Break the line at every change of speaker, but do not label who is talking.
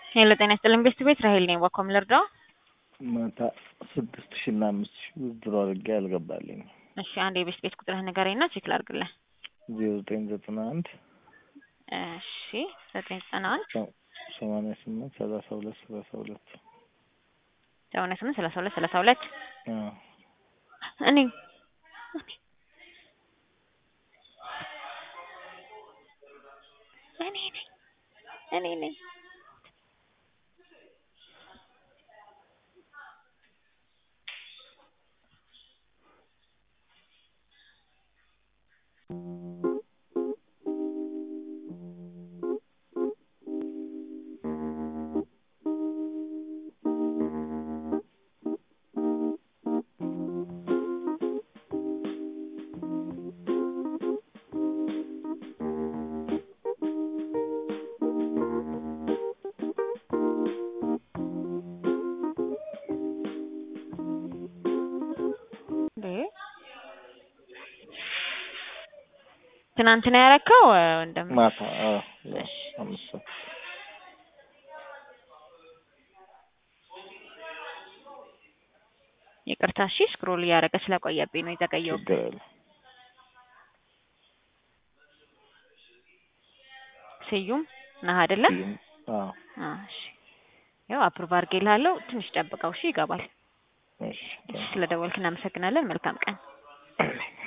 ሄሎ ጤና ይስጥልኝ ቤስት ቤት ራሄል ነኝ። ዋኮም ልርዳው?
ማታ ስድስት ሺ እና አምስት ሺ ውድድሮ አድርጌ አልገባልኝ።
እሺ አንድ የቤስት ቤት ቁጥርህ ንገረኝና ቼክ ላድርግልህ።
ዜሮ ዘጠኝ ዘጠና አንድ
እሺ ዘጠኝ ዘጠና አንድ
ሰማንያ ስምንት ሰላሳ ሁለት ሰላሳ ሁለት
ሰማንያ ስምንት ሰላሳ ሁለት ሰላሳ ሁለት
አዎ።
እኔ እኔ ነኝ እኔ ነኝ ትናንትና ያረከው ወንድም
ማታ አዎ፣
እሺ።
አምስት ሰዓት
ይቅርታ እሺ ስክሮል እያደረገ ስለቆየብኝ ነው የዘገየው
ችግር የለም።
ስዩም ነህ አይደለ
ይህም አዎ፣
አዎ እሺ ያው አፕሩቭ አድርጌልሃለሁ ትንሽ ጠብቀው እሺ ይገባል
እሺ
እሺ ስለደወልክ እናመሰግናለን መልካም ቀን